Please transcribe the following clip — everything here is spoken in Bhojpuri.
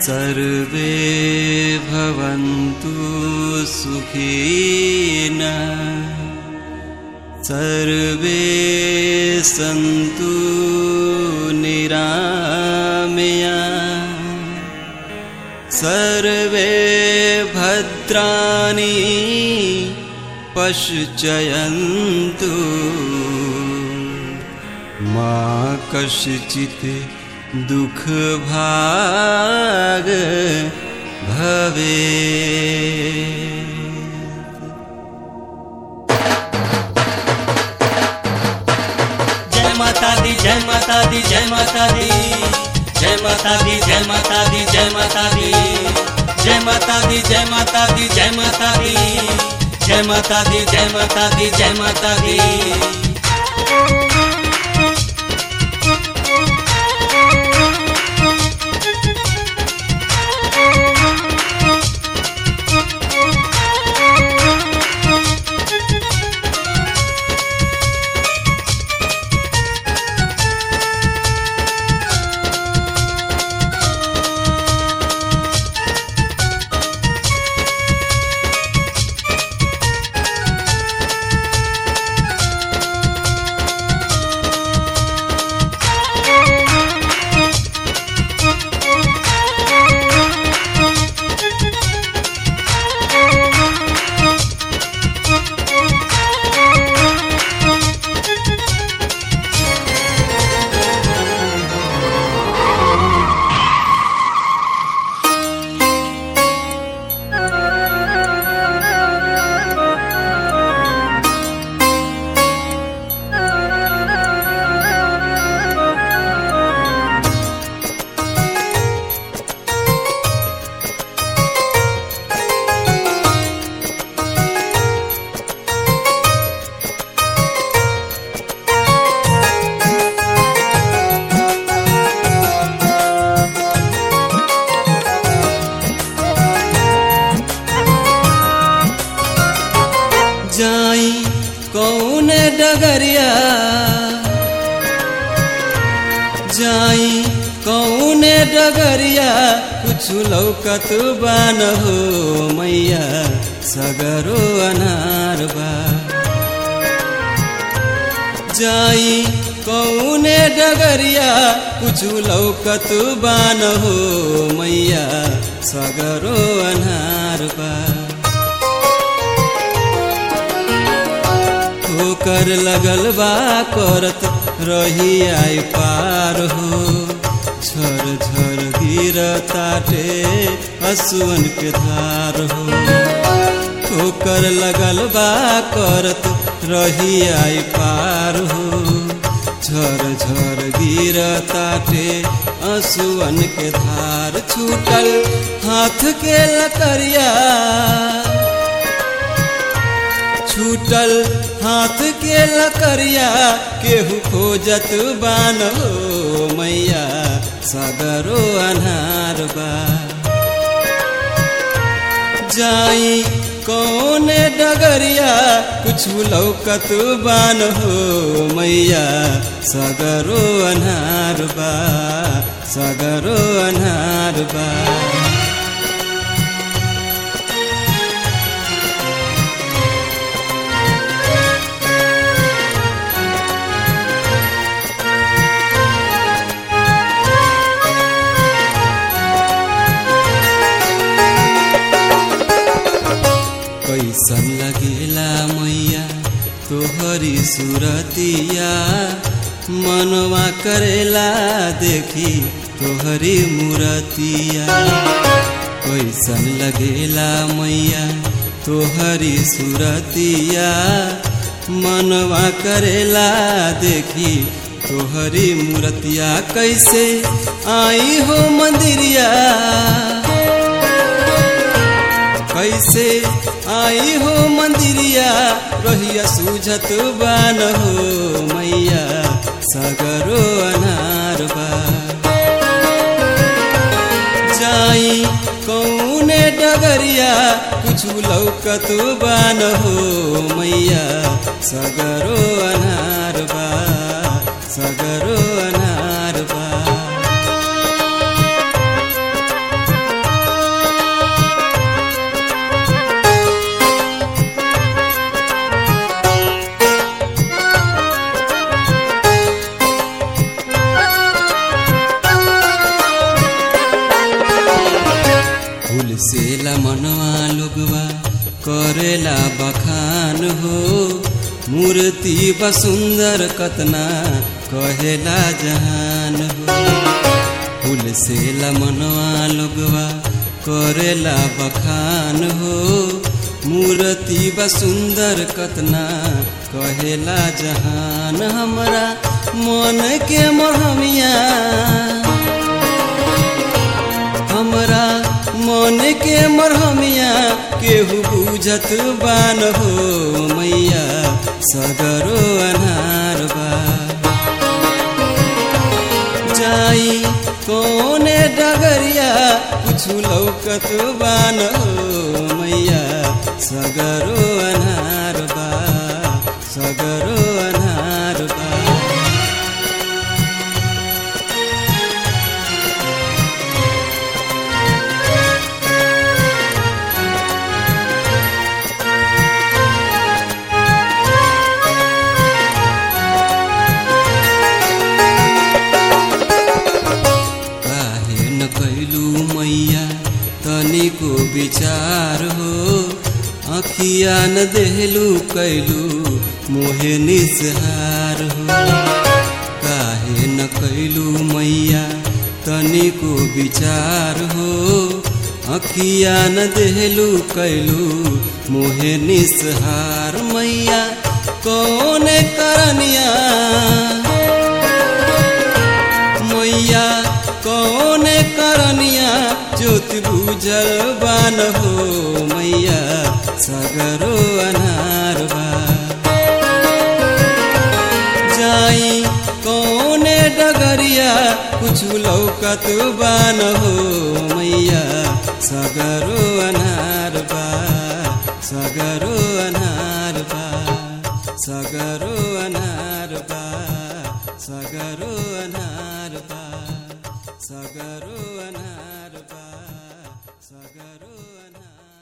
सर्वे भवन्तु सुखिन सर्वे सन्तु निरामया सर्वे भद्राणि पश्चयन्तु मा कश्चित् दुःखभाग भवे जय माता दी जय माता दी जय माता दी जय माता दी जय माता दी जय माता दी जय माता दी जय माता दी जय माता दी जय माता दी जय माता दी जय माता दी जाई कौन डगरिया जाई कौन डगरिया कुछ लौकत बान हो मैया सगरो अनार बा जाई कौन डगरिया कुछ लौकत बान हो मैया सगरो अनार बा ठोकर लगल बा करत रही आई पार हो झर झर गिर ताटे हसुअन के धार हो ठोकर लगल बा करत रही आई पार हो झर झर गिर ताटे हसुअन के धार छूटल हाथ के लकरिया छूटल हाथ के लकरिया केहू खोजत बान हो मैया सगरो अनार बा जाई कौन डगरिया कुछ लौकत बान हो मैया सगरो अनार बा सगरो अनार बा कैसन लगेला मैया तोहरी सुरतिया मनवा करेला देखी तोहरी मूरतिया कैसन लगेला मैया तोहरी सुरतिया मनवा करेला देखी तोहरी मूरतिया कैसे आई हो मंदिरिया कैसे आई हो मंदिरिया रहिया सूझत बान हो मैया सगरो अनार बा जाई कौने डगरिया कुछ लौकत बान हो मैया सगरो अनार बा सगरो अनार बा से मनवा लोगवा करेला बखान हो मूर्ति बसुंदर कतना कहेला जहान हो फूल से मनवा लोगवा करेला बखान हो मूर्ति बसुंदर कतना कहेला जहान हमरा मन के मोहमिया हमरा मन के मरहमिया केहू बुझत बान हो मैया सगरो अनार बा जाई कोने डगरिया कुछु लौकत बान हो मैया सगरो अनार बा सगरो अनार बा काहे न कैलू मैया तनिको विचार हो अखिया न देहलू कैलू मोहे निसहार हो काहे न कैलू मैया तनिको विचार हो अखिया न देहलू कैलू मोहे निसहार मैया कौन करनिया मैया कौन करनिया ज्योति बुझल बान हो मैया सगरो अनार बा जाई कौन डगरिया कुछ लौकत बान हो मैया सगरो अनार बा सगरो अनार बा सगरो अनार बा सगरो अनार बा सगरो अनार बा सगरो अनार